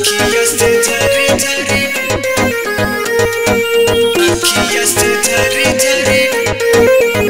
अखिया से झरी झरी अखिया से झरी झरी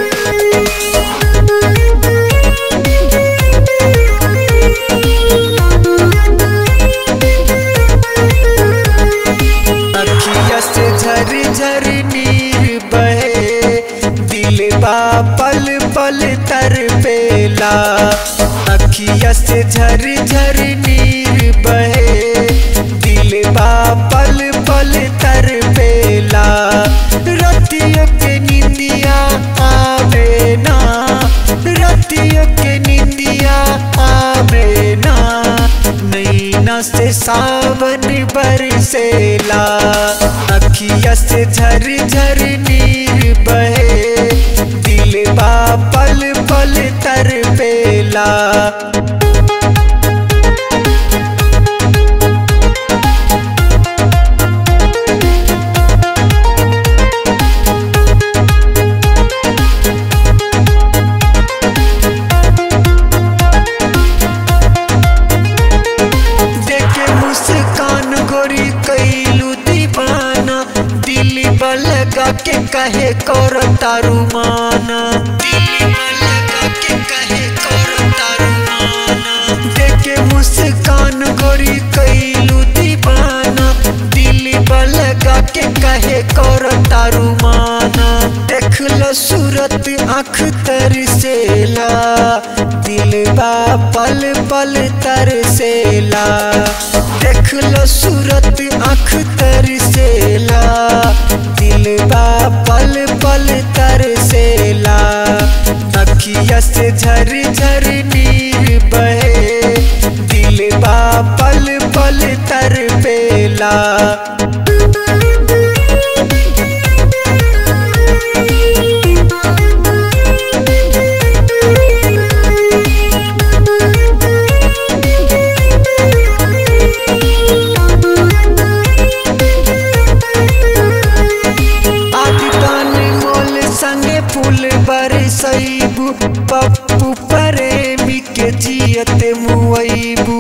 अखिया से झरी झरी नीर बहे दिल बा पल पल तर पेला अखिया से झरी झरी नीर बहे दिल बा पल पल तर पेला रतियों के निंदिया आवे ना रतियों के निंदिया आवे ना नैना से सावन बरसेला अखिया से झर झर नीर बहे दिल बा पल पल तर पेला देखे मुस्कान गोरी कैलू दीवाना दिल लगा के कहे कर तारू माना दिल लगा के कहे कर तारू माना देखे मुस्कान गोरी कैलू दीवाना दिल लगा के कहे कर तारू माना देख लो सूरत आँख तरसेला दिल बा पल पल तरसेला देख लो सूरत आँख तरसेला दिल बा पल पल तरसेला अखिया से झर झर नीर बहे दिल बा पल पल तर पेला आदितान मोल संगे फूल बरसैबू पप्पू प्रेमी के जियत मुआइबू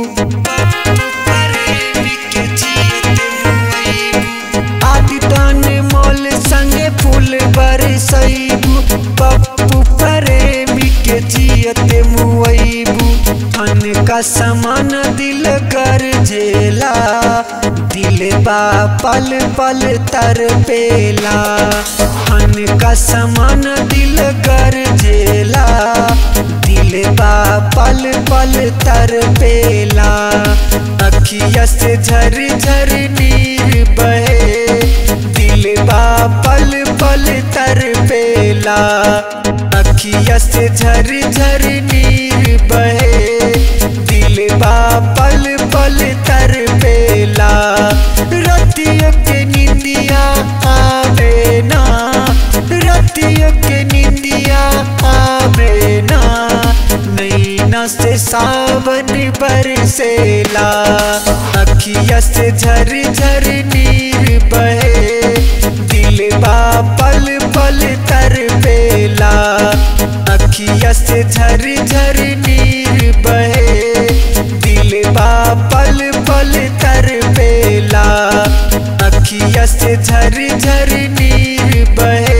आदितान मोल संगे फूल बरसैबू पप्पू प्रेमी के जियत मुआइबू धन का समान दिल कर झेला दिल बा पल पल तर पेला धन का समान दिल कर झेला दिल बा पल पल तर पेला अखिया से झर झर नीर बहे दिल बा पल पल तर पेला अखिया से झर झर नीर बहे दिल बा पल पल तर पेला रतियों के निंदिया आवे ना रतियों के निंदिया आवे ना नैना से सावन बरसेला अखिया से झर झर नीर बहे दिल बा पल पल तर पेला अखिया से झर झर नीर बहे दिल बा पल पल तर पेला अखिया से झर झर नीर बहे